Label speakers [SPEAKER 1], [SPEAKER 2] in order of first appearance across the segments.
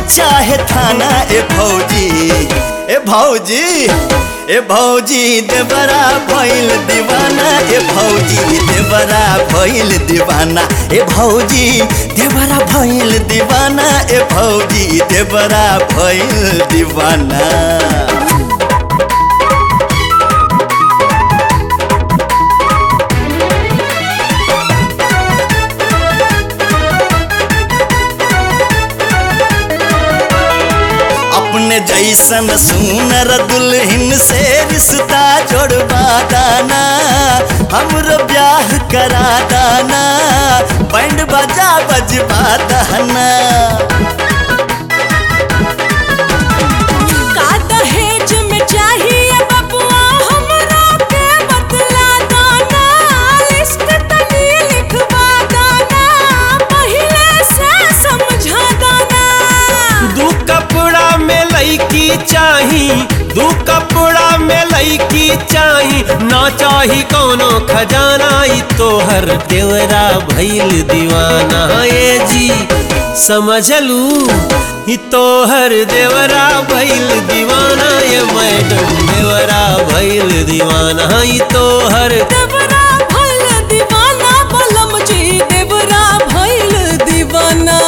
[SPEAKER 1] चाहे थाना ए भौजी ए भौजी ए भौजी देवरा भइल दीवाना ए भौजी देवरा भइल दीवाना ए भौजी देवरा भइल दीवाना ए भौजी देवरा भइल दीवाना अपने जैसन सुनर दुल्हन से रिश्ता जोड़वा दाना हमरो ब्याह करा दाना बैंड बजा बजवा दाना
[SPEAKER 2] का दहेज में चाहिए बबुआ हमरा के बतला दाना लिस्ट तनी लिखवा दाना पहिले से समझा दाना
[SPEAKER 3] दू कपड़ा में लईकी चाही दू कपड़ा में लईकी चाही ना चाही कोनो खजाना ई तोहर देवरा भइल दीवाना ये जी समझलू ई तोहर देवरा भइल दीवाना ये मैडम देवरा भइल दीवाना ई तोहर
[SPEAKER 2] देवरा भइल दीवाना बलम जी देवरा भइल दीवाना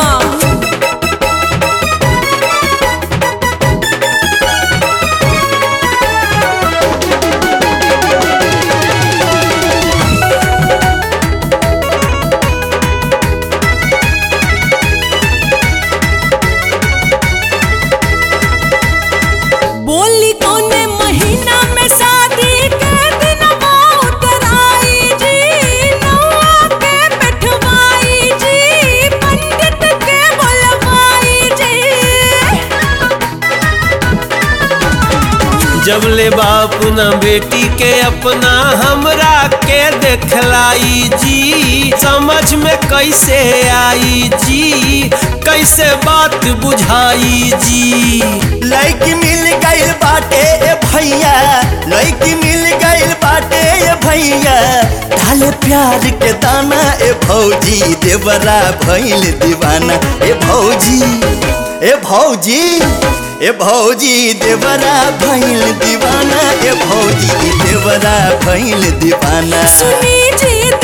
[SPEAKER 2] बोली कौने महीना में शादी के दिन उतराई जी नौआ के बैठवाई जी पंडित के बोलवाई जी
[SPEAKER 3] जब ले बाप न बेटी के अपना हमरा के देखलाई जी समझ में कैसे आई जी कैसे बात बुझाई जी
[SPEAKER 1] लड़की मिल गइल बाटे ए भैया लड़की मिल गइल बाटे ए भैया डाले प्यार के दाना ए भौजी देवरा भइल दीवाना ए भौजी ए भौजी ए भौजी देवरा भइल दीवाना ए भौजी देवरा भइल दीवाना
[SPEAKER 2] सुनी जी